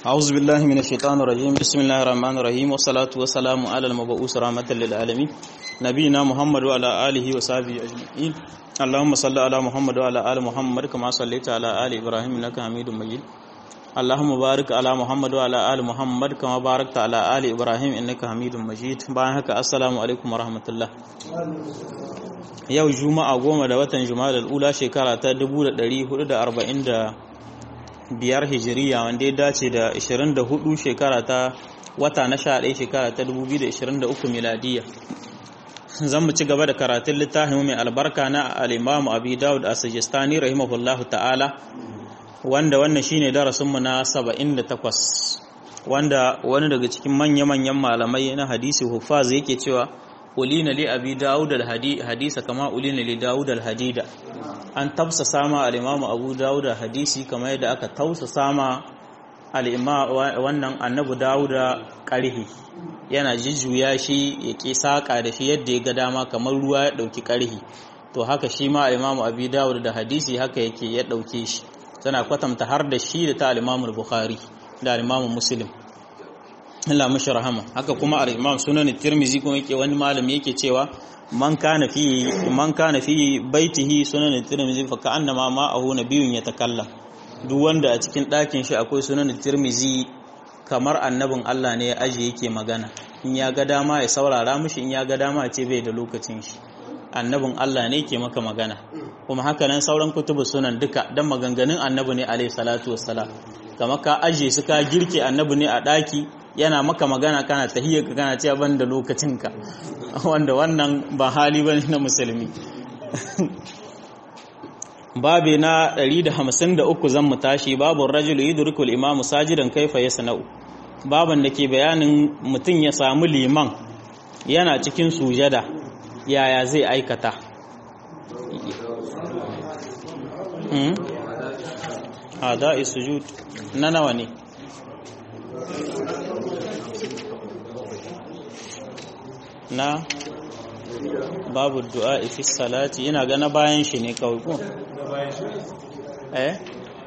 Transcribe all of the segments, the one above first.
أعوذ بالله من الشيطان الرجيم بسم الله الرحمن الرحيم والصلاة والسلام على المبعوث رحمة للعالمين نبينا محمد وعلى آله وصحبه أجمعين اللهم صل على محمد وعلى آل محمد كما صليت على آل إبراهيم إنك حميد مجيد اللهم بارك على محمد وعلى آل محمد كما باركت على آل إبراهيم إنك حميد مجيد بارك السلام عليكم ورحمة الله yau juma'a goma da watan juma'a da ula shekara ta 1440 biyar hijiriya wanda ya dace da 24 shekara ta wata na 11 shekara ta 2023 miladiya zan mu ci gaba da karatun littafin mai albarka na al-imamu abi dawud as-sijistani rahimahullahu ta'ala wanda wannan shine darasinmu na 78 wanda wani daga cikin manya-manyan malamai na hadisi hufaz yake cewa ulina li abi dawud al-hadisa kama ulina li dawud al-hadida an tafsa sama al-imam abu dawud hadisi kama yadda aka tausa sama al-imam wannan annabi dawud karhi yana jijjuya shi ya ki saka da shi yadda ya ga dama kamar ruwa ya dauki karhi to haka shi ma al-imam abi dawud da hadisi haka yake ya dauke shi tana kwatanta har da shi da ta al-imam al-bukhari da al-imam muslim Allah mashi rahama haka kuma al-Imam Sunan Tirmizi kuma yake wani malami yake cewa man kana fi man kana fi baitihi Sunan Tirmizi fa ka'annama ma'ahu nabiyyun yatakallam duk wanda a cikin ɗakin shi akwai Sunan Tirmizi kamar annabin Allah ne ya aje yake magana in ya ga dama ya saurara mishi in ya ga dama ce bai da lokacin shi annabin Allah ne ke maka magana kuma haka nan sauran kutubu sunan duka dan maganganun annabi ne alaihi salatu wassalam kamar ka aje su ka girke annabi ne a ɗaki yana maka magana kana tahiyyarka kana cewa ban da lokacinka wanda wannan ba hali bane na musulmi babe na 153 zan mu tashi babu rajulu yudrikul imamu sajidan kaifa yasna'u baban da ke bayanin mutum ya samu liman yana cikin sujada yaya zai aikata hada sujud na nawa ne na babu du'a fi salati ina ga na bayan shi ne kawai ko eh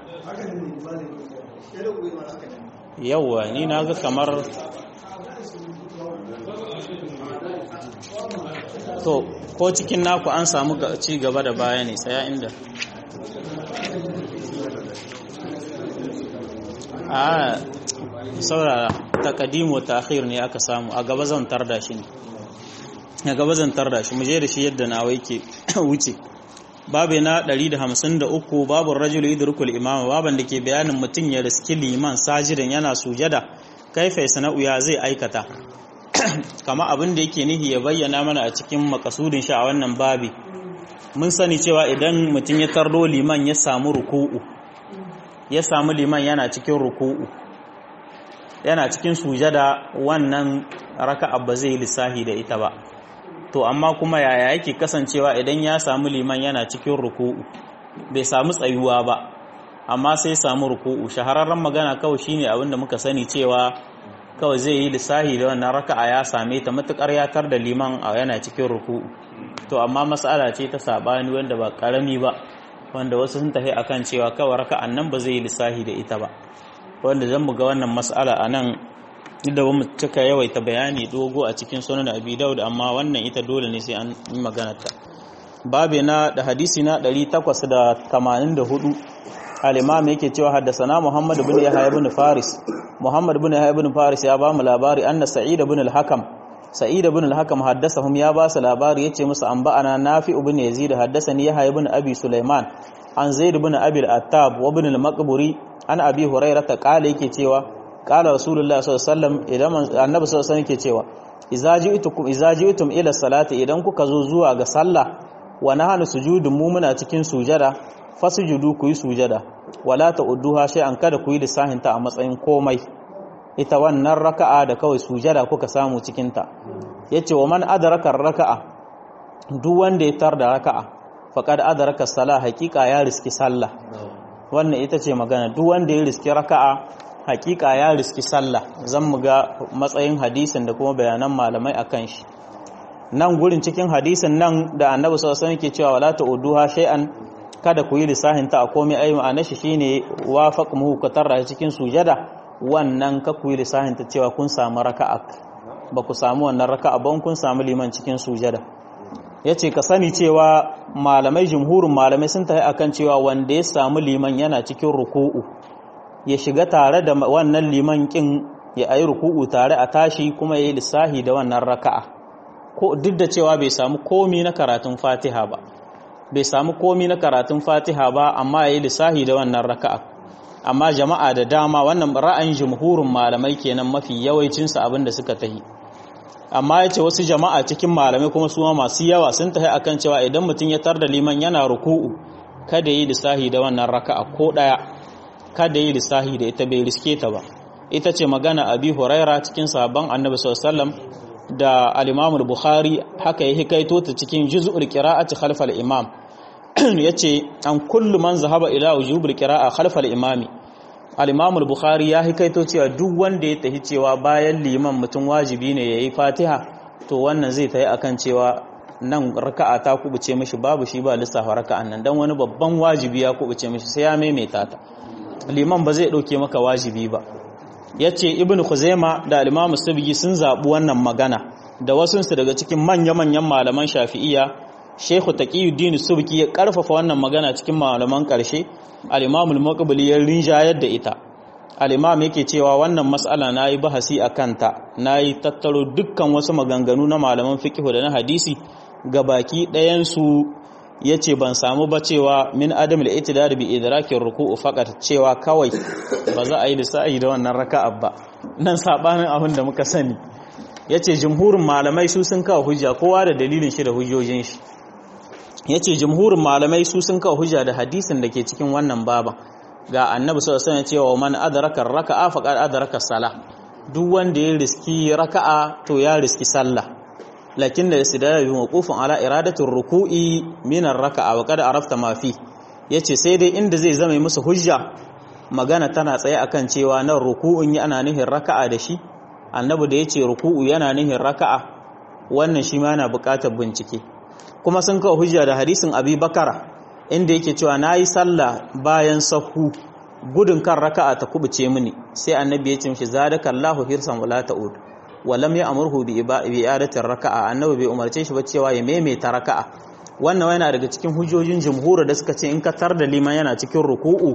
yawwa ni na ga kamar to ko cikin naku an samu ci gaba da baya ne tsaya inda a saurara takadimu ta'khir ne aka samu a gaba zan tarda shi ne a gaba zan tarda shi mu je da shi yadda nawa yake wuce babu na 153 babu rajul yudrikul imama baban da ke bayanin mutum ya riski liman sajidan yana sujada kaifa sana'u ya zai aikata kama abin da yake nihi ya bayyana mana a cikin makasudin shi a wannan babi mun sani cewa idan mutum ya tardo liman ya samu ruku'u ya samu liman yana cikin ruku'u yana cikin sujada wannan raka'a ba zai lissahi da ita ba to amma kuma yaya yake kasancewa idan ya samu liman yana cikin ruku'u bai samu tsayuwa ba amma sai samu ruku'u shahararren magana kawai shine abin da muka sani cewa kawai zai yi lissahi da wannan raka'a ya same ta matukar yatar da liman a yana cikin ruku'u to amma mas'ala ce ta sabani wanda ba karami ba wanda wasu sun tafi akan cewa kawai raka'an nan ba zai yi lissahi da ita ba wanda zan mu ga wannan mas'ala a nan da ba mu cika yawaita bayani dogo a cikin sunan abi daud amma wannan ita dole ne sai an yi magana ta babe na da hadisi na 884 al-imam yake cewa haddasana muhammad ibn yahya ibn faris muhammad ibn yahya ibn faris ya ba mu labari anna sa'id ibn al-hakam sa'id ibn al-hakam haddasahum ya ba su labari yace musu an ba'ana nafi ibn yazid haddasani yahya ibn abi sulaiman an zaid ibn abi al-attab wa ibn al-maqburi an abi hurairah ta kale yake cewa kala rasulullah sallallahu alaihi wasallam idan annabi sallallahu alaihi wasallam yake cewa idza ji'tukum idza ji'tum ila salati idan kuka zo zuwa ga sallah wa nahanu sujudun mu muna cikin sujada fasujudu ku yi sujada wala ta'udduha shay'an kada ku yi lissahin ta a matsayin komai ita wannan raka'a da kawai sujada kuka samu cikin ta yace wa man adraka raka'a duk wanda ya tar da raka'a faqad adraka salah haqiqa ya riski sallah wannan ita ce magana duk wanda ya riski raka'a hakika ya riski sallah zan mu ga matsayin hadisin da kuma bayanan malamai akan shi nan gurin cikin hadisin nan da annabi sallallahu alaihi wasallam ke cewa wala ta'uduha shay'an kada ku yi lissahin ta a komai ayi ma'ana shi shine wafaq mu ka tarra cikin sujada wannan ka ku yi lissahin ta cewa kun samu raka'a ba ku samu wannan raka'a ba kun samu liman cikin sujada yace ka sani cewa malamai jumhurin malamai sun tafi akan cewa wanda ya samu liman yana cikin ruku'u ya shiga tare da wannan liman kin ya ayi ruku'u tare a tashi kuma yayi lissahi da wannan raka'a ko duk da cewa bai samu komi na karatun Fatiha ba bai samu komi na karatun Fatiha ba amma yayi lissahi da wannan raka'a amma jama'a da dama wannan ra'ayin jumhurin malamai kenan mafi yawancin su abinda suka tahi amma yace wasu jama'a cikin malamai kuma su masu yawa sun tahi akan cewa idan mutum ya tar da liman yana ruku'u kada yi lissahi da wannan raka'a ko daya kada yi lissahi da ita bai riske ta ba ita ce magana abi huraira cikin sabon annabi sallallahu da al-imam bukhari haka ya hikaito ta cikin juz'ul qira'ati khalf al-imam yace an kullu man zahaba ila wujubul qira'a khalf al-imami al-imam bukhari ya hikaito cewa duk wanda ya tahi cewa bayan liman mutum wajibi ne yayi fatiha to wannan zai tayi akan cewa nan raka'a ta kubuce mishi babu shi ba lissafa raka'an nan dan wani babban wajibi ya kubuce mishi sai ya maimaita ta liman ba zai dauke maka wajibi ba yace ibnu khuzaima da al-imam subki sun zabi wannan magana da wasunsu daga cikin manya-manyan malaman shafi'iyya shehu taqiyuddin subki ya karfafa wannan magana cikin malaman karshe al-imam al-muqbili ya rinjayar da ita al-imam yake cewa wannan mas'ala nayi bahasi akan ta nayi tattaro dukkan wasu maganganu na malaman fiqh da na hadisi gabaki ɗayan su yace ban samu ba cewa min adam al-i'tidar bi idrakin ruku'u faqat cewa kawai ba za a yi lissa'i da wannan raka'a ba nan sabanin abin da muka sani yace jumhurin malamai su sun kawo hujja kowa da dalilin shi da hujjojin shi yace jumhurin malamai su sun kawo hujja da hadisin da ke cikin wannan baban ga annabi sallallahu alaihi wasallam cewa man adraka raka'a faqad adraka salah duk wanda ya riski raka'a to ya riski sallah lakin da istidlal bi mawqufin ala iradati ruku'i min ar-raka'a wa qad arafta ma fi yace sai dai inda zai zama musu hujja magana tana tsaye akan cewa nan ruku'un yi ana nihin raka'a da shi annabi da yace ruku'u yana nihin raka'a wannan shi ma yana buƙatar bincike kuma sun kawo hujja da hadisin abi bakara inda yake cewa nayi sallah bayan sahu gudun kan raka'a ta kubuce mini sai annabi ya ce mishi zadakallahu hirsan wala ta'ud walam ya amurhu bi i'adatir raka'a annabi bai umarce shi ba cewa ya maimaita raka'a wannan yana daga cikin hujjojin jumhur da suka ce in ka tar da liman yana cikin ruku'u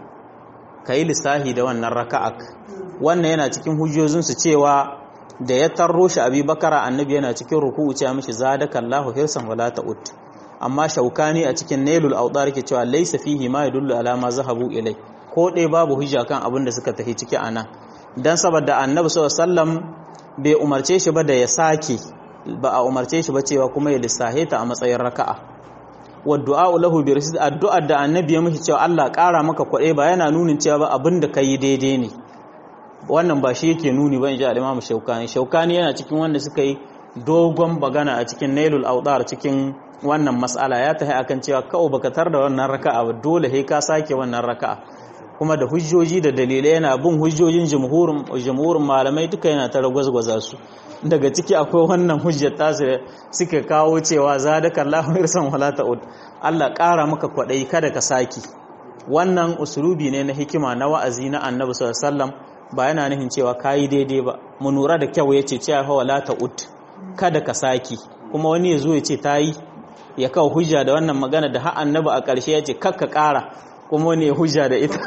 kai lissahi da wannan raka'a wannan yana cikin hujjojin su cewa da ya tarro shi abi bakara annabi yana cikin ruku'u cewa mishi zadakallahu hirsan wala ta'ud amma shaukani a cikin nailul awdar ke cewa laysa fihi ma yadullu ala ma zahabu ilai ko dai babu hujja kan abin da suka tafi ciki anan dan saboda annabi sallallahu alaihi wasallam bai umarce shi ba da ya sake ba a umarce shi ba cewa kuma ya lissahe ta a matsayin raka'a wa du'a lahu bi rasid addu'a da annabi ya mishi cewa Allah ƙara maka kwaɗe ba yana nunin cewa ba abin da kai daidai ne wannan ba shi yake nuni ba in ji al-Imam Shaukani Shaukani yana cikin wanda suka yi dogon bagana a cikin Nailul Awdar cikin wannan mas'ala ya tahi akan cewa kawai baka tar da wannan raka'a ba dole sai ka sake wannan raka'a kuma da hujjoji da dalilai yana bin hujjojin jumhurin malamai duka yana ta ragwazgwaza su daga ciki akwai wannan hujjar tasu suka kawo cewa zadaka Allahu irsan wala ta'ud Allah ƙara maka kwaɗayi kada ka saki wannan usulubi ne na hikima na wa'azi na Annabi sallallahu alaihi wasallam ba yana nufin cewa kayi daidai ba mu nura da kyau yace cewa fa wala ta'ud kada ka saki kuma wani ya zo ya ce tayi ya kawo hujja da wannan magana da har Annabi a ƙarshe ya ce kakka ƙara kuma wani ya hujja da ita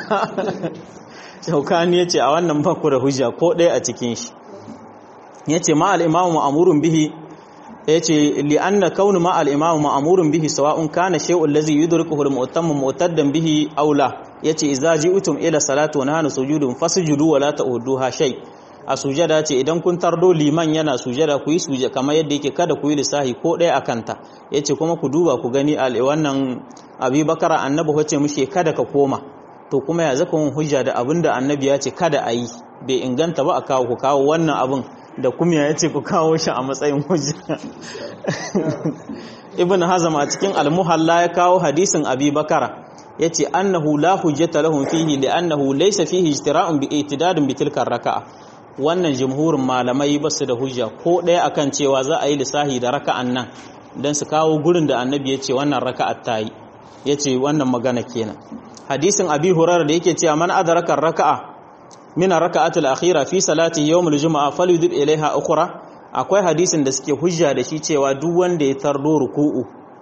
shaukani ya ce a wannan baku da hujja ko ɗaya a cikin shi ya ce ma al'imamu ma'amurin bihi ya ce li'anna kaunu ma al'imamu ma'amurin bihi sawa'un kana shay'un lazi yudrikuhu al-mu'tammu mu'taddan bihi aula yace idza ji'tum ila salati wa nahnu sujudun fasjudu wa la ta'uduha shay a sujada ce idan kun tardo liman yana sujada ku yi sujada kamar yadda yake kada ku yi lisahi ko ɗaya a kanta yace kuma ku duba ku gani a wannan abi bakara annabi wace mushe kada ka koma to kuma ya zaka mun hujja da abin da annabi ya ce kada a yi bai inganta ba a kawo ku kawo wannan abin da kuma ya ce ku kawo shi a matsayin hujja ibn hazam a cikin almuhalla ya kawo hadisin abi bakara ya ce annahu la hujjata lahum fihi li annahu laysa fihi ijtira'un bi itidadin bi tilka raka'a wannan jumhurin malamai ba su da hujja ko ɗaya akan cewa za a yi lissahi da raka'an nan don su kawo gurin da annabi ya ce wannan raka'at ta yi ya ce wannan magana kenan hadisin abi hurar da yake cewa man adraka raka'a min raka'atul akhira fi salati yawmul jumu'a falyudib ilaiha ukhra akwai hadisin da suke hujja da shi cewa duk wanda ya tardo ruku'u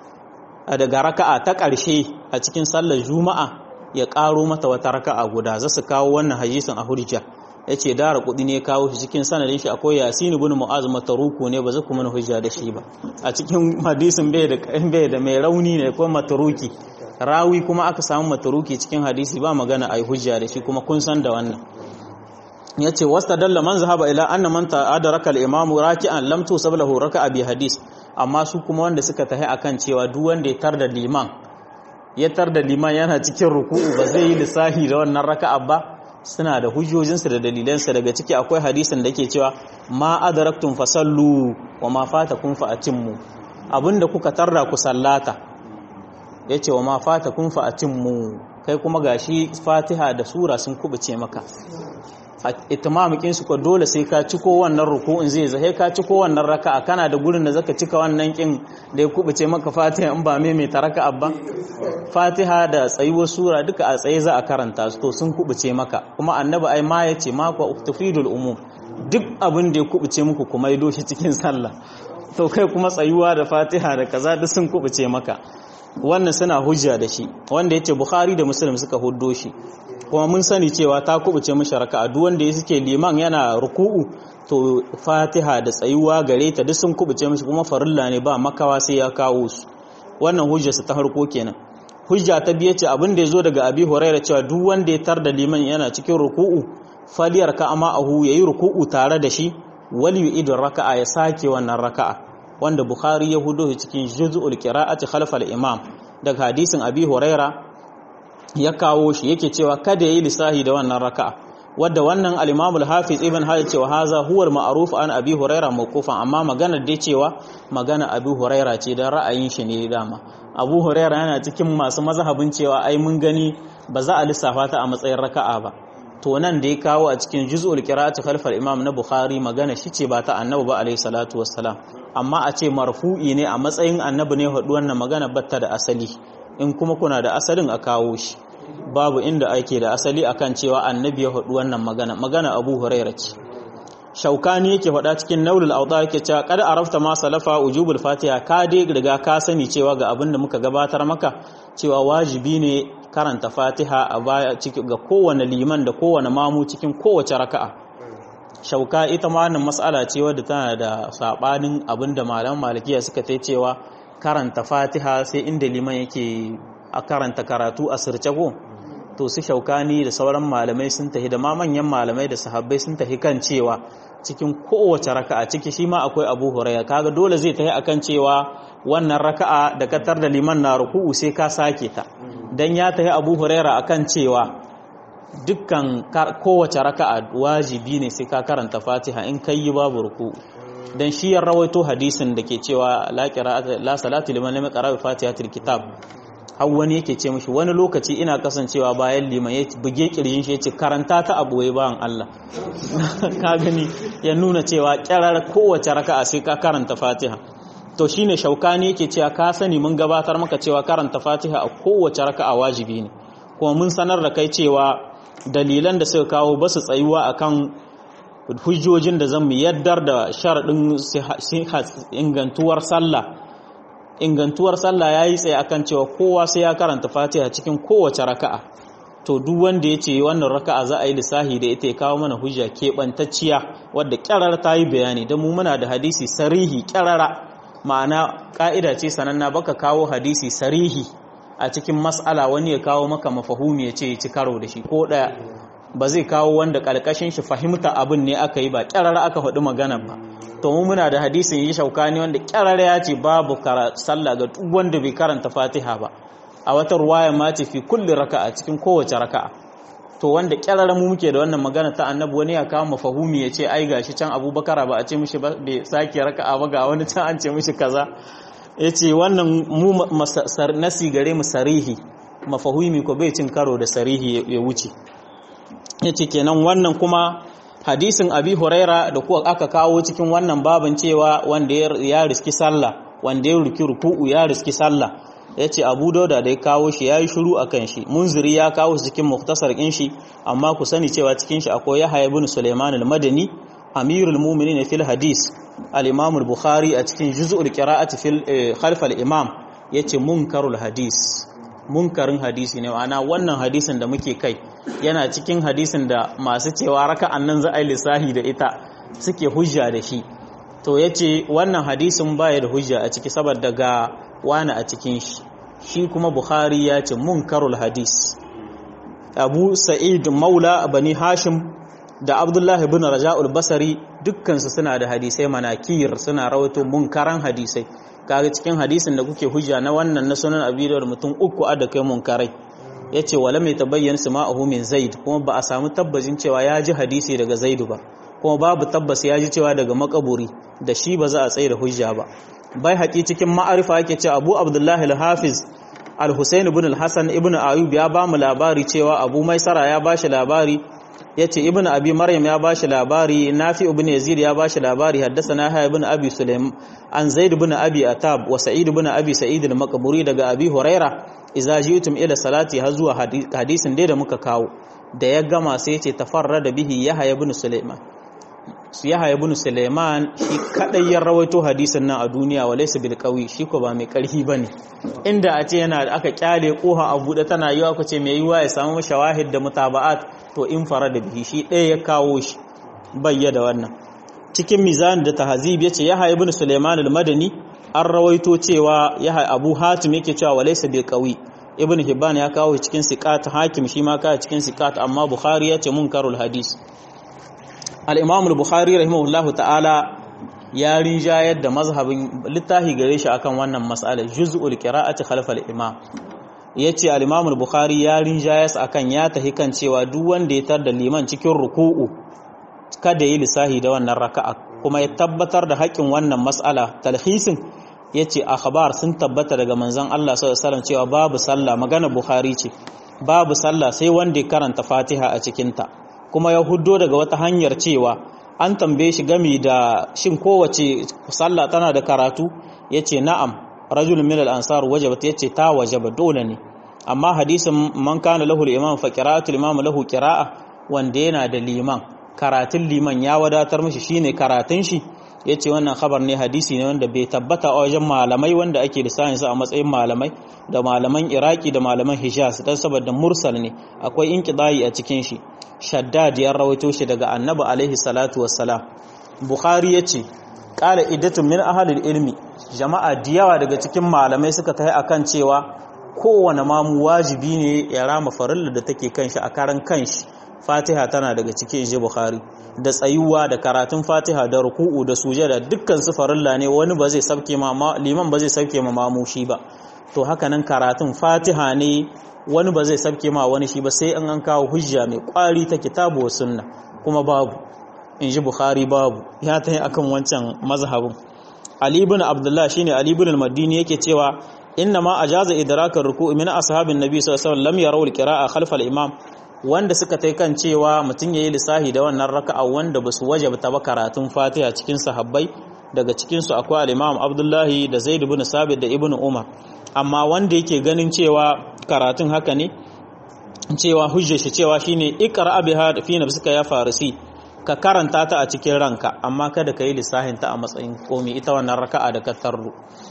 daga raka'a ta ƙarshe a cikin sallar juma'a ya ƙaro mata wata raka'a guda za su kawo wannan hadisin a hujja ya ce dara kuɗi ne kawo shi cikin sanadin shi akwai yasin ibn mu'az mataruku ne ba zai kuma hujja da shi ba a cikin hadisin bai da bai da mai rauni ne ko mataruki rawi kuma aka samu mataruki cikin hadisi ba magana ai hujja da shi kuma kun san da wannan yace wastadalla man zahaba ila anna man ta'adaraka al-imam raki'an lam tusab lahu raka'a bi hadis amma su kuma wanda suka tahi akan cewa duk wanda ya tar da liman ya tar da liman yana cikin ruku'u ba zai yi lissahi da wannan raka'a ba suna da hujjojinsu da dalilansu daga ciki akwai hadisin da ke cewa ma adaraktum fasallu wa ma fatakum fa atimmu abinda kuka tarda ku sallata yace wa ma fatakum fa atimmu kai kuma gashi Fatiha da sura sun kubuce maka itimamukin su ko dole sai ka ciko wannan ruku'un zai zai ka ciko wannan raka'a kana da gurin da zaka cika wannan kin da ya kubuce maka Fatiha in ba me mai taraka abba Fatiha da tsayuwar sura duka a tsaye za a karanta su to sun kubuce maka kuma annabi ai ma yace ma ku tufidul umum duk abin da ya kubuce muku kuma yi doshi cikin sallah to kai kuma tsayuwa da Fatiha da kaza duk sun kubuce maka wannan suna hujja da shi wanda yace Bukhari da Muslim suka huddo shi kuma mun sani cewa ta kubuce mishi raka'a duk wanda suke liman yana ruku'u to Fatiha da tsayuwa gare ta duk sun kubuce mishi kuma farilla ne ba makawa sai ya kawo su wannan hujjarsa ta harko kenan hujja ta biye ce abin da ya zo daga abi huraira cewa duk wanda ya tar da liman yana cikin ruku'u faliyar ka ama ahu yayi ruku'u tare da shi wal yu'idu raka'a ya sake wannan raka'a wanda bukhari ya hudo cikin juz'ul qira'ati khalfa al-imam daga hadisin abi huraira ya kawo shi yake cewa kada yayi lisahi da wannan raka'a wadda wannan al-imam al-hafiz ibn hajar cewa haza huwa al-ma'ruf an abi huraira mawqufan amma maganar dai cewa magana abi huraira ce dan ra'ayin shi ne dama abu huraira yana cikin masu mazhabin cewa ai mun gani ba za a lissafa ta a matsayin raka'a ba to nan da ya kawo a cikin juz'ul qira'ati khalfal imam na bukhari magana shi ce ba ta annabi ba alaihi salatu wassalam amma a ce marfu'i ne a matsayin annabi ne hudu wannan magana batta da asali in kuma kuna da asalin a kawo shi babu inda ake da asali akan cewa annabi ya hudu wannan magana magana abu huraira ce shaukani yake faɗa cikin naulul auta yake cewa kad arafta ma salafa ujubul fatiha ka dai riga ka sani cewa ga abin da muka gabatar maka cewa wajibi ne karanta fatiha a baya ciki ga kowane liman da kowane mamu cikin kowace raka'a shauka ita ma wannan mas'ala ce wadda tana da sabanin abin da malaman malikiya suka tai cewa karanta fatiha sai inda liman yake a karanta karatu a sirce ko to su shaukani da sauran malamai sun tafi da ma manyan malamai da sahabbai sun tafi kan cewa cikin kowace raka'a ciki shi ma akwai abu huraya kaga dole zai tafi akan cewa wannan raka'a da katar da liman na ruku'u sai ka sake ta dan ya tafi abu huraira akan cewa dukkan kowace raka'a wajibi ne sai ka karanta fatiha in kai yi babu ruku'u dan shi ya rawaito hadisin da ke cewa la qira'ata la salatu liman lam yaqra bi fatihatil kitab har wani yake ce mishi wani lokaci ina kasancewa bayan liman ya buge kirjin shi ya ce karanta ta abuwai bayan Allah ka gani ya nuna cewa kyarar kowace raka'a sai ka karanta fatiha to shine shaukani yake cewa ka sani mun gabatar maka cewa karanta fatiha a kowace raka'a wajibi ne kuma mun sanar da kai cewa dalilan da suka kawo basu tsayuwa akan hujjojin da zan mu yaddar da sharadin ingantuwar sallah ingantuwar sallah ya yi tsaye akan cewa kowa sai ya karanta fatiha cikin kowace raka'a to duk wanda ya ce wannan raka'a za a yi lissahi da ita ya kawo mana hujja keɓantacciya wadda ƙyarar ta yi bayani don mu muna da hadisi sarihi ƙyarara ma'ana ƙa'ida ce sananna baka kawo hadisi sarihi a cikin mas'ala wani ya kawo maka mafahumi ya ce ya ci karo da shi ko ɗaya ba zai kawo wanda ƙarƙashin shi fahimta abin ne aka yi ba ƙyarara aka faɗi magana ba to mu muna da hadisin yi shaukani wanda kyarara ya ce babu sallah ga duk wanda bai karanta fatiha ba a wata ruwaya ma ce fi kulli raka'a cikin kowace raka'a to wanda kyarara mu muke da wannan magana ta annabi wani ya kawo mafahumi ya ce ai gashi can abubakar ba a ce mishi bai sake raka'a ba ga wani can an ce mishi kaza ya ce wannan mu nasi gare mu sarihi mafahumi ko bai cin karo da sarihi ya wuce ya ce kenan wannan kuma hadisin abi huraira da kuwa aka kawo cikin wannan babin cewa wanda ya riski sallah wanda ya ruki ruku'u ya riski sallah ya ce abu dauda da ya kawo shi ya yi shuru a kan shi munziri ya kawo shi cikin muktasar ɗin shi amma ku sani cewa cikin shi akwai yahaya bin suleiman al-madani amirul mu'minin fil hadis al-imam al-bukhari a cikin juz'ul qira'ati fil khalf al-imam yace munkarul hadis munkarin hadisi ne ma'ana wannan hadisin da muke kai yana cikin hadisin da masu cewa raka'an nan za a yi lissahi da ita suke hujja da shi to yace wannan hadisin baya da hujja a ciki saboda ga wani a cikin shi shi kuma bukhari ya ce munkarul hadis abu sa'id maula bani hashim da abdullahi bin raja'ul basari dukkansu suna da hadisai manakir suna rawaito munkaran hadisai kaga cikin hadisin da kuke hujja na wannan na sunan abi da mutum uku a da kai munkarai yace wala mai tabayyan sama'uhu min zaid kuma ba a samu tabbacin cewa ya ji hadisi daga zaidu ba kuma babu tabbas ya ji cewa daga makaburi da shi ba za a tsaye da hujja ba bai haƙi cikin ma'arifa yake ce abu abdullahi al-hafiz al-husain ibn al-hasan ibn ayub ya ba mu labari cewa abu maisara ya ba shi labari ya ce ibn abi maryam ya ba shi labari nafi ibn yazid ya ba shi labari haddasa na haya ibn abi sulaim an zaid ibn abi atab wa sa'id ibn abi sa'id al-maqburi daga abi huraira idza ji'tum ila salati har zuwa hadisin dai da muka kawo da ya gama sai ya ce tafarrada bihi yahya ibn sulaiman su yahya ibn Suleiman shi kadai ya rawaito hadisin nan a duniya walaysa bil qawi shi ko ba mai karfi bane inda a ce yana aka kyale koha a bude tana yiwa ku ce mai yiwa ya samu shawahid da mutaba'at to in farada bihi shi ɗaya ya kawo shi bayya da wannan cikin mizan da tahzib yace yahya ibn Suleiman al-Madani an rawaito cewa yahya Abu Hatim yake cewa walaysa bil qawi ibn Hibban ya kawo cikin siqat hakim shi ma kawo cikin siqat amma Bukhari yace munkarul hadis al'imam al-bukhari rahimahullahu ta'ala ya rinjayar da mazhabin littafi gare shi akan wannan matsalar juz'ul qira'ati khalfal imam yace al-imam al-bukhari ya rinjayar akan ya tahi kan cewa duk wanda ya tar da liman cikin ruku'u kada yi lisahi da wannan raka'a kuma ya tabbatar da haƙin wannan mas'ala talhisin yace akhbar sun tabbata daga manzon Allah sallallahu alaihi wasallam cewa babu sallah magana bukhari ce babu sallah sai wanda ya karanta fatiha a cikinta ta kuma ya huddo daga wata hanyar cewa an tambaye shi gami da shin kowace sallah tana da karatu yace na'am rajul min al-ansar wajabat yace ta wajaba dole ne amma hadisin man kana lahu al-imam fa qira'atu al-imam lahu qira'a wanda yana da liman karatun liman ya wadatar mishi shine karatun shi yace wannan khabar ne hadisi ne wanda bai tabbata a wajen malamai wanda ake lissanin su a matsayin malamai da malaman iraki da malaman hijaz dan saboda mursal ne akwai inqidai a cikin shi shaddad ya rawaito shi daga annabi alaihi salatu wassalam bukhari yace qala iddatun min ahlil ilmi jama'a diyawa daga cikin malamai suka tafi akan cewa kowane mamu wajibi ne ya rama farilla da take kanshi a karan kanshi fatiha tana daga cikin inji bukhari da tsayuwa da karatun fatiha da ruku'u da sujada dukkan su farilla ne wani ba zai sauke ma liman ba zai sauke ma mamu shi ba to haka nan karatun fatiha ne wani ba zai sabke ma wani shi ba sai an an kawo hujja mai kwari ta kitabu wa sunna kuma babu in ji bukhari babu ya ta yi akan wancan mazhabin ali ibn abdullah shine ali ibn al-madini yake cewa inna ma ajaza idrakar ruku'i min ashabin nabi sallallahu alaihi wasallam lam yarawu al-qira'a khalfa al-imam wanda suka tai kan cewa mutun yayi lisahi da wannan raka'a wanda basu wajabta ba karatun fatiha cikin sahabbai daga cikin su akwai al-imam abdullahi da zaid ibn sabit da ibn umar amma wanda yake ganin cewa karatun haka ne cewa hujjar shi cewa shine iqra biha fi nafsika ya farisi ka karanta ta a cikin ranka amma kada ka yi lissahin ta a matsayin komi ita wannan raka'a da ka tarru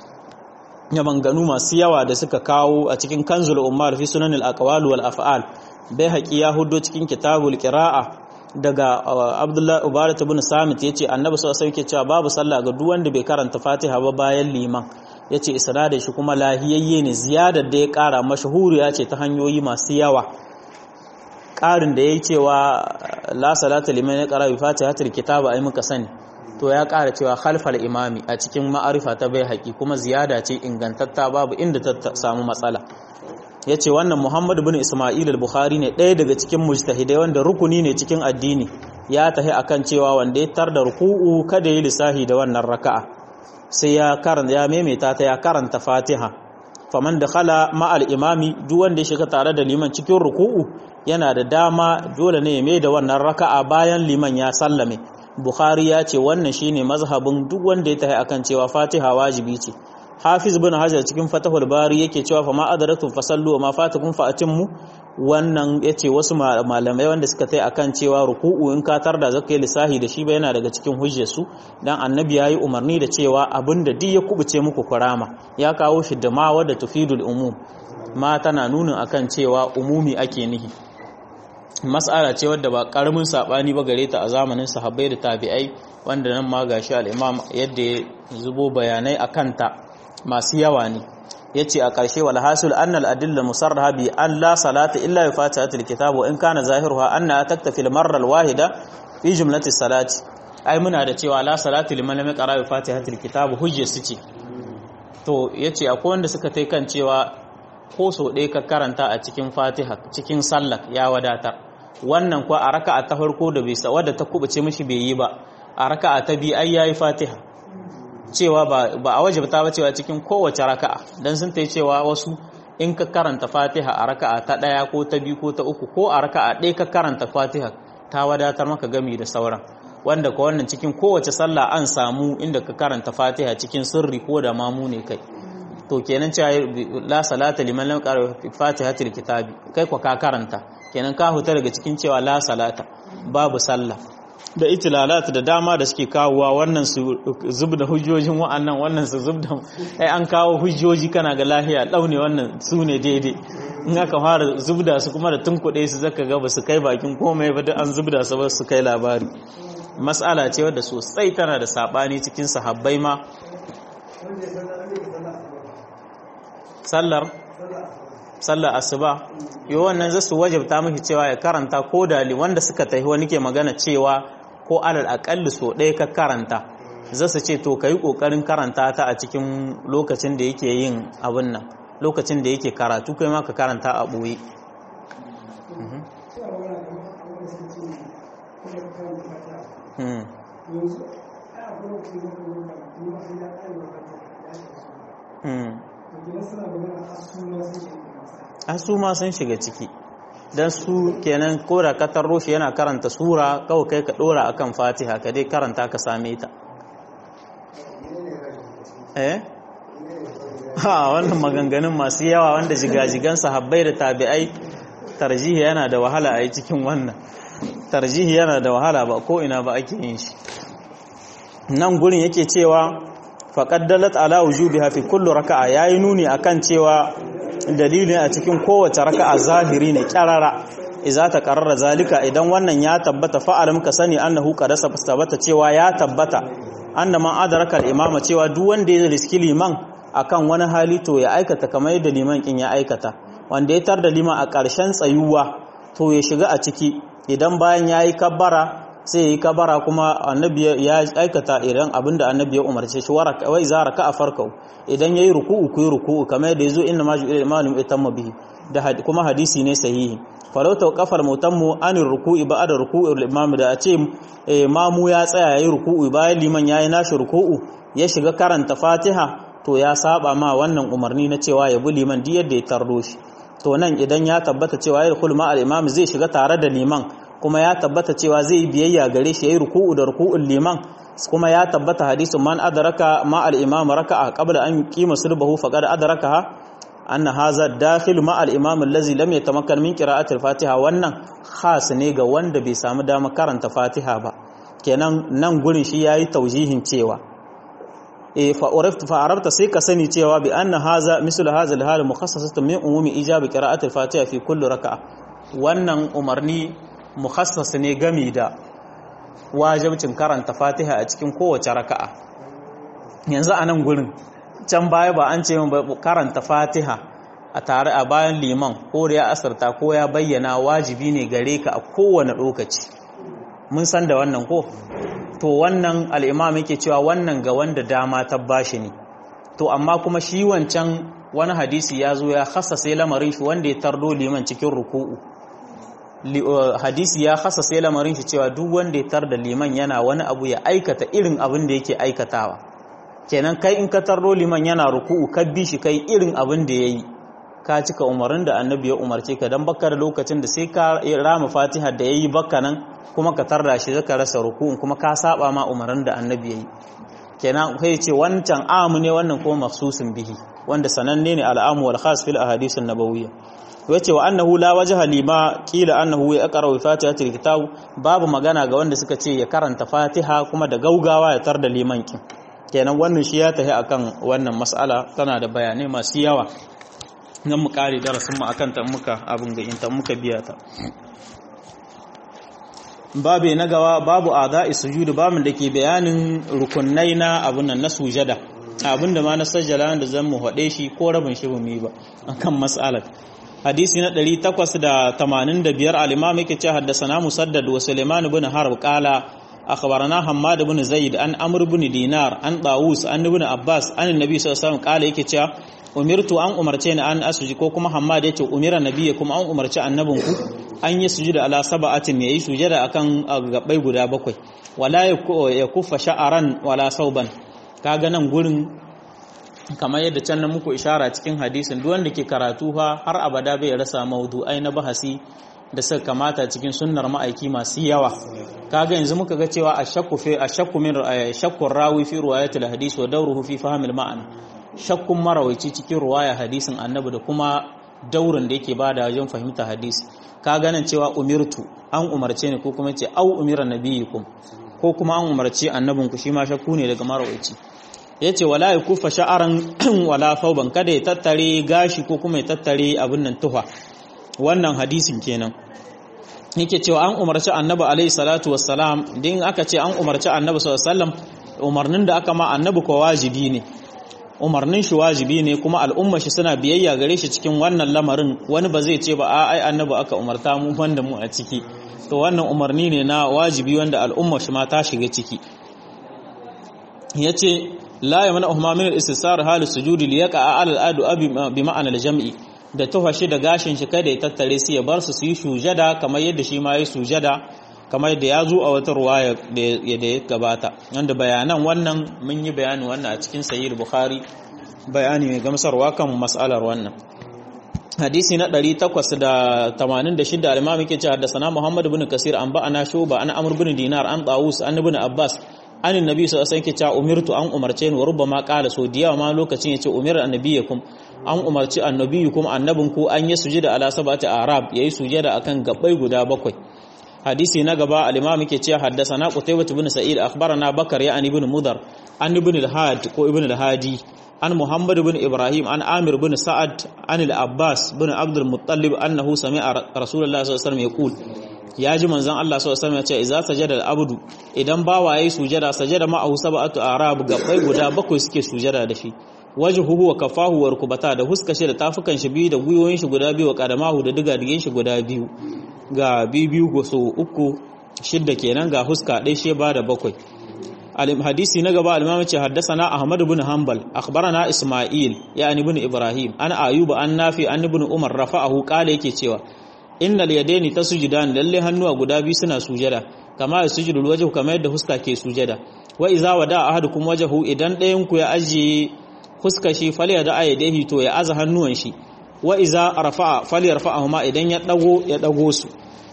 ya manganu masu yawa da suka kawo a cikin kanzul ummar fi sunan al-aqwal wal af'al bai haƙi ya hudo cikin kitabul qira'a daga abdullahi ubarat ibn samit yace annabi sallallahu alaihi wasallam cewa babu sallah ga duk wanda bai karanta fatiha ba bayan liman ya ce isnadin shi kuma lahiyayye ne ziyadar da ya kara mashahuriya ce ta hanyoyi masu yawa ƙarin da ya yi cewa la salata liman ya ƙara bi fatihatul kitaba ai muka sani to ya ƙara cewa khalfal imami a cikin ma'arifa ta bai haƙi kuma ziyada ce ingantatta babu inda ta samu matsala ya ce wannan muhammad bin ismail al-bukhari ne ɗaya daga cikin mujtahidai wanda rukuni ne cikin addini ya tahi akan cewa wanda ya tar da ruku'u kada yi lissahi da wannan raka'a sai ya karanta ya maimaita ta ya karanta fatiha faman da khala ma'al imami duk wanda ya shiga tare da liman cikin ruku'u yana da dama dole ne ya mai da wannan raka'a bayan liman ya sallame bukhari ya ce wannan shine mazhabin duk wanda ya tahi akan cewa fatiha wajibi ce hafiz bin hajar cikin fatahul bari yake cewa fa ma adaratum fasallu wa ma fatakum fa atimmu wannan yace wasu malamai wanda suka tai akan cewa ruku'u in ka tarda zaka yi lisahi da shi ba yana daga cikin hujjar su dan annabi yayi umarni da cewa abinda duk ya kubuce muku kurama ya kawo shi da ma wadda tufidul umum ma tana nunin akan cewa umumi ake nihi mas'ala ce wadda ba karamin sabani ba gare ta a zamanin sahabbai da tabi'ai wanda nan ma gashi al-imam yadda ya zubo bayanai akan ta masu yawa ne yace a ƙarshe wal hasil anna al-adilla musarraha bi an la salata illa bi fatihatil kitab wa in kana zahiruha anna taktafi al-marra al-wahida fi jumlati salati ai muna da cewa la salati liman lam yaqra bi fatihatil kitab hujja su ce to yace akwai wanda suka tai kan cewa ko so ɗaya ka karanta a cikin fatiha cikin sallah ya wadatar wannan kuwa a raka'a ta farko da bai wadda ta kubuce mishi bai yi ba a raka'a ta biyu ai yayi fatiha cewa ba a wajibta ba cewa cikin kowace raka'a dan sun tai cewa wasu in ka karanta fatiha a raka'a ta ɗaya ko ta biyu ko ta uku ko a raka'a ɗaya ka karanta fatiha ta wadatar maka gami da sauran wanda ka wannan cikin kowace sallah an samu inda ka karanta fatiha cikin sirri ko da mamu ne kai to kenan cewa la salata liman lam qara fatihatil kitabi kai ko ka karanta kenan ka huta daga cikin cewa la salata babu sallah da itilalat da dama da suke kawowa wannan su zubda hujjojin wa'annan wannan su zubda ai an kawo hujjoji kana ga lahiya daune wannan su ne daidai in aka fara zubda su kuma da tunkuɗe su zaka ga ba su kai bakin komai ba duk an zubda su ba su kai labari mas'ala ce wadda sosai tana da sabani cikin sahabbai ma sallar sallar asuba yo wannan za su wajabta miki cewa ya karanta ko dali wanda suka tafi wani ke magana cewa ko alal akalli so ɗaya ka karanta za su ce to ka yi ƙoƙarin karanta ta a cikin lokacin da yake yin abin nan lokacin da yake karatu kai ma ka karanta a ɓoye a su ma sun shiga ciki don su kenan ko da ka tarro shi yana karanta sura kawai kai ka dora akan fatiha ka dai karanta ka same ta eh ha wannan maganganun masu yawa wanda jigajigan sahabbai da tabi'ai tarjihi yana da wahala a yi cikin wannan tarjihi yana da wahala ba ko ina ba ake yin shi nan gurin yake cewa faqaddalat ala wujubiha fi kulli raka'a yayi nuni akan cewa dalilin a cikin kowace raka'a zahiri ne kyarara idza ta qarrara zalika idan wannan ya tabbata fa'alam ka sani annahu qadasa fastabata cewa ya tabbata anna man adraka al-imama cewa duk wanda ya riski liman akan wani hali to ya aikata kamar yadda liman kin ya aikata wanda ya tar da liman a ƙarshen tsayuwa to ya shiga a ciki idan bayan yayi kabbara sai yi kabara kuma annabi ya aikata idan abinda annabi ya umarce shi wa iza raka'a farkau idan yayi ruku'u ku yi ruku'u kamar yadda yazo inna ma ju'ila imamu itamma bihi da kuma hadisi ne sahihi falau tawqafal mutammu anir ruku'i ba'da ruku'il imam da a ce mamu ya tsaya yayi ruku'u bayan liman yayi nashi ruku'u ya shiga karanta fatiha to ya saba ma wannan umarni na cewa ya bi liman duk yadda ya tardo shi to nan idan ya tabbata cewa ya rukul ma al-imam zai shiga tare da liman kuma ya tabbata cewa zai yi biyayya gare shi yayi ruku'u da ruku'ul liman kuma ya tabbata hadisin man adraka ma al-imam raka'a qabla an yuqima sulbahu faqad adrakaha anna hadha dakhil ma al-imam allazi lam yatamakkan min qira'ati al-fatiha wannan khas ne ga wanda bai samu dama karanta fatiha ba kenan nan gurin shi yayi taujihin cewa e fa urafta fa arabta sai ka sani cewa bi anna hadha mislu hadha al-hal mukhassasatun min umumi ijab qira'ati al-fatiha fi kulli raka'a wannan umarni mukhassas ne gami da wajibcin karanta fatiha a cikin kowace raka'a yanzu a nan gurin can baya ba an ce ba karanta fatiha a tare a bayan liman ko da ya asarta ko ya bayyana wajibi ne gare ka a kowane lokaci mun san da wannan ko to wannan al'imam yake cewa wannan ga wanda dama ta bashi ne to amma kuma shi wancan wani hadisi ya zo ya sai lamarin shi wanda ya tardo liman cikin ruku'u hadisi ya sai lamarin shi cewa duk wanda ya tar da liman yana wani abu ya aikata irin abin da yake aikatawa kenan kai in ka tardo liman yana ruku'u ka bi shi kai irin abin da yayi ka cika umarin da annabi ya umarce ka dan baka da lokacin da sai ka rama fatiha da yayi baka nan kuma ka tarda shi zaka rasa ruku'un kuma ka saba ma umarin da annabi yayi kenan kai ce wancan amu ne wannan kuma maksusin bihi wanda sananne ne al'amu wal khas fil ahadith an-nabawiyya yace wa annahu la wajha lima qila annahu ya aqra bi fatihatil kitab babu magana ga wanda suka ce ya karanta fatiha kuma da gaugawa ya tar da liman kin kenan wannan shi ya tafi akan wannan mas'ala tana da bayanai masu yawa nan mu kare darasin mu akan ta muka abin ga inta muka biya ta babu na gawa babu ada'i sujud babu da ke bayanin rukunai na abun nan na sujada abin da ma na sajjala da zan mu hade shi ko rabin shi mu ba akan mas'alar hadisi na 885 al-imam yake ce haddathana musaddad wa sulaiman ibn harb qala akhbarana hammad ibn zaid an amr ibn dinar an dawus an ibn abbas an annabi sallallahu alaihi wasallam qala yake cewa umirtu an umarce ni an asuji ko kuma hammad yace umira nabiyyi kuma an umarci annabinku an yi sujuda ala sab'atin yayi sujada akan gabbai guda bakwai wala ya kuffa sha'aran wala sauban kaga nan gurin kamar yadda can na muku ishara cikin hadisin duk wanda ke karatu fa har abada bai rasa maudu'ai na bahasi da suka kamata cikin sunnar ma'aiki masu yawa kaga yanzu muka ga cewa ashakku fi ashakku min shakku rawi fi riwayatil hadis wa dawruhu fi fahmil ma'ana shakkun marawaci cikin ruwaya hadisin annabi da kuma daurin da yake bada wajen fahimta hadisi ka ganin cewa umirtu an umarce ni ko kuma ce au umira nabiyyikum ko kuma an umarci annabinku shi ma shakku ne daga marawaci yace wala yakufa sha'aran wala fauban kada ya tattare gashi ko kuma ya tattare abin nan tuha wannan hadisin kenan yake cewa an umarci annabi alaihi salatu wassalam din aka ce an umarci annabi sallallahu alaihi wasallam umarnin da aka ma annabi ko wajibi ne umarnin shi wajibi ne kuma al'umma shi suna biyayya gare shi cikin wannan lamarin wani ba zai ce ba a ai annabi aka umarta mu wanda mu a ciki to wannan umarni ne na wajibi wanda al'umma shi ma ta shiga ciki yace la yamna uhma min al-istisar hal sujudi li yaqa ala al-adu bi ma'ana al-jam'i da tufashi da gashin shi kada ya tattare su ya bar su su yi sujada kamar yadda shi ma yi sujada kamar yadda ya zo a wata ruwaya da ya gabata wanda bayanan wannan mun yi bayani wannan a cikin sahih bukhari bayani mai gamsarwa kan mas'alar wannan hadisi na 886 al-imam yake cewa da sana muhammad ibn kasir an ba'ana shuba an amr ibn dinar an tawus an ibn abbas an annabi sallallahu alaihi wasallam yake umirtu an umarce ni wa rubbama qala so diyawa ma lokacin yace umira annabiyakum an umarci annabiyukum annabinku an yi sujada ala sabati arab yayi sujada akan gabbai guda bakwai hadisi na gaba al-imam yake cewa haddathana qutaybah ibn sa'id akhbarana bakar ya an ibn mudar an ibn al-had ko ibn al-hadi an muhammad ibn ibrahim an amir ibn sa'ad an al-abbas ibn abd al-muttalib annahu sami'a rasulullah sallallahu alaihi wasallam yaqul ya ji manzon Allah sallallahu alaihi wasallam ya ce idza sajada al-abdu idan bawa yayi sujada sajada ma'ahu sab'atu arab gabbai guda bakwai suke sujada da shi wajhuhu wa kafahu wa rukbata da huska shi da tafukan shi biyu da guyoyin shi guda biyu wa kadamahu da diga digin shi guda biyu ga biyu go so uku shidda kenan ga huska ɗaya shi ba da bakwai hadisi na gaba al-imam ce haddathana ahmad ibn hanbal akhbarana isma'il yani ibn ibrahim an ayuba an nafi an ibn umar rafa'ahu qala yake cewa innal yadaini tasjudan lalle hannuwa guda biyu suna sujada kama yasjudul wajhu kamar yadda huska ke sujada wa iza wada ahadukum wajhu idan ɗayan ku ya ajiye huska shi falya da ayyadihi to ya aza hannuwan shi wa iza rafa'a falyarfa'ahuma idan ya dago ya dago su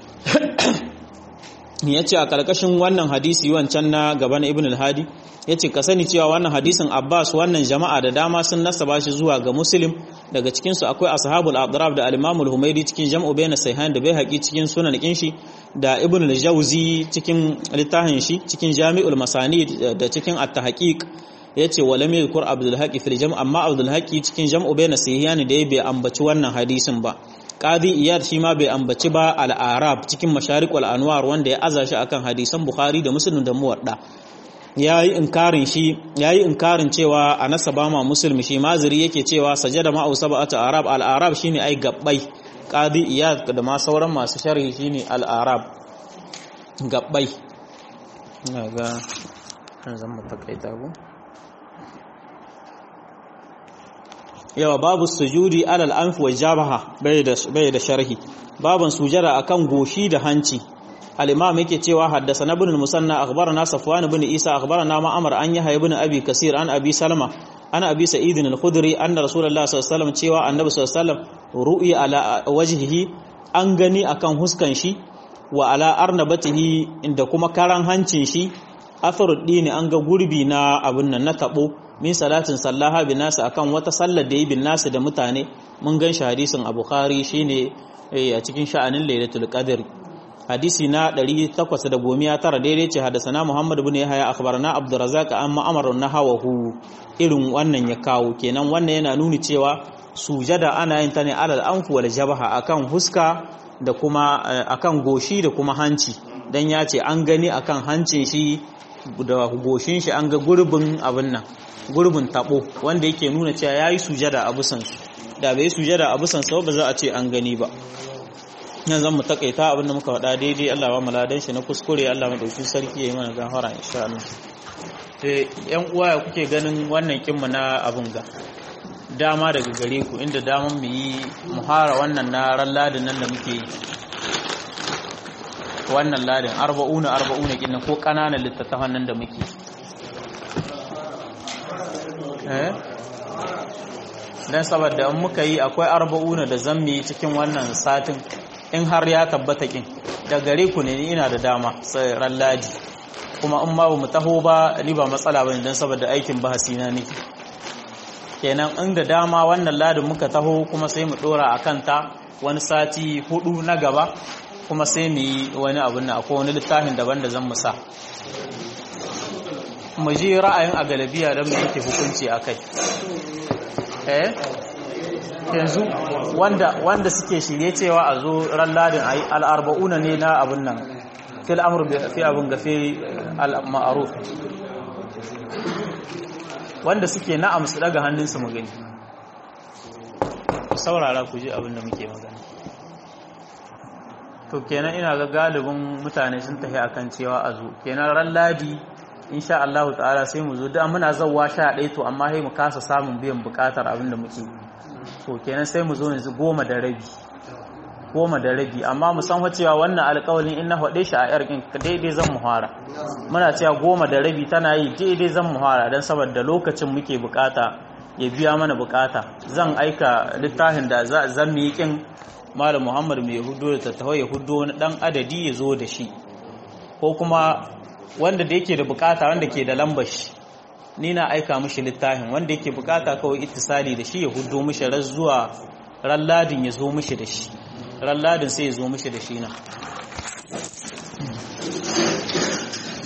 yace a karkashin wannan hadisi wancan na gaban ibn al-hadi yace ka sani cewa wannan hadisin Abbas wannan jama'a da dama sun nasaba shi zuwa ga Muslim daga cikin su akwai ashabul adrab da al-Imam al-Humaydi cikin jam'u bayna sayhan da Baihaqi cikin sunan shi da Ibn al-Jawzi cikin littafin shi cikin Jami'ul Masanid da cikin at-Tahqiq yace walam yadhkur Abdul Haqi fil jam' amma Abdul Haqi cikin jam'u bayna sayhan da ya bai ambaci wannan hadisin ba Qadi Iyad shi ma bai ambaci ba al-Arab cikin Masharik wal Anwar wanda ya aza shi akan hadisan Bukhari da Muslim da Muwadda yayi inkarin shi yayi inkarin cewa a nasaba ma musulmi shi maziri yake cewa sajada ma sab'atu arab al arab shine ai gabbai qadi iyad da ma sauran masu sharhi shine al arab gabbai ga kan zan mu takaita go yawa babu sujudi alal anf wa jabaha bai da bai da sharhi baban sujada akan goshi da hanci الإمام يكي تيوا حدثنا ابن المثنى أخبرنا صفوان بن عيسى أخبرنا ما أمر أن يحيى بن أبي كثير عن أبي سلمة عن أبي سعيد الخدري أن رسول الله صلى الله عليه وسلم تيوا النبي صلى الله عليه وسلم رؤي على وجهه an gani akan huskan shi wa ala arnabatihi inda kuma karan hancin shi atharud dini an ga gurbi na abun nan na tabo min salatin sallaha bin nasu akan wata sallar da yi bin nasu da mutane mun gan shi hadisin a bukhari shine a cikin sha'anin lailatul qadr hadisi na 819 daidai ce hadasana muhammad ibn yahya akhbarana abdurrazzaq an ma'amar nahawahu irin wannan ya kawo kenan wannan yana nuni cewa sujada ana yin ta ne alal anfu wal jabha akan huska da kuma akan goshi da kuma hanci dan ya ce an gani akan hancin shi da goshin shi an ga gurbin abin nan gurbin tabo wanda yake nuna cewa yayi sujada a busan su da bai sujada a busan sa ba za a ce an gani ba yanzu zan mu takaita abin da muka faɗa daidai Allah ba mu ladan shi na kuskure Allah madauki sarki yayi mana gafara insha Allah eh yan uwa ya kuke ganin wannan kinmu na abun ga dama daga gare ku inda daman mu yi muhara wannan na ran ladin nan da muke yi wannan ladin arba'una arba'una kin ko kananan littattafan nan da muke eh dan saboda in muka yi akwai arba'una da zammi cikin wannan satin in har ya tabbata kin da gare ku ne ina da dama sai ran ladi kuma in ma mu taho ba ni ba matsala bane dan saboda aikin bahasi na nake kenan inda dama wannan ladin muka taho kuma sai mu dora akan ta wani sati hudu na gaba kuma sai mu yi wani abun na akwai wani littafin daban da zan musa mu ji ra'ayin a galabiya don mu yanke hukunci a kai eh yanzu wanda wanda suke shirye cewa a zo ran ladin ayi al'arba'una ne na abun nan fil amru fi abun gafe al-ma'ruf wanda suke na'am su daga hannunsu mu gani saurara ku ji abin da muke magana to kenan ina ga galibin mutane sun tafi akan cewa a zo kenan ran ladi insha Allah ta'ala sai mu zo da muna zawwa sha ɗaya to amma sai mu kasa samun biyan bukatar abin da muke to kenan sai mu zo yanzu goma da rabi goma da rabi amma mu san cewa wannan alƙawalin in na faɗe shi a yar daidai zan muhara muna cewa goma da rabi tana yi daidai zan muhara don saboda lokacin muke bukata ya biya mana bukata zan aika littafin da zan yi kin malam muhammad mai hudu da tattawa ya hudu wani dan adadi ya zo da shi ko kuma wanda da yake da bukata wanda ke da lambar shi ni na aika mishi littafin wanda yake bukata kawai ittisali da shi ya hudu mishi ran zuwa ran ladin ya zo mishi da shi ran ladin sai ya zo mishi da shi na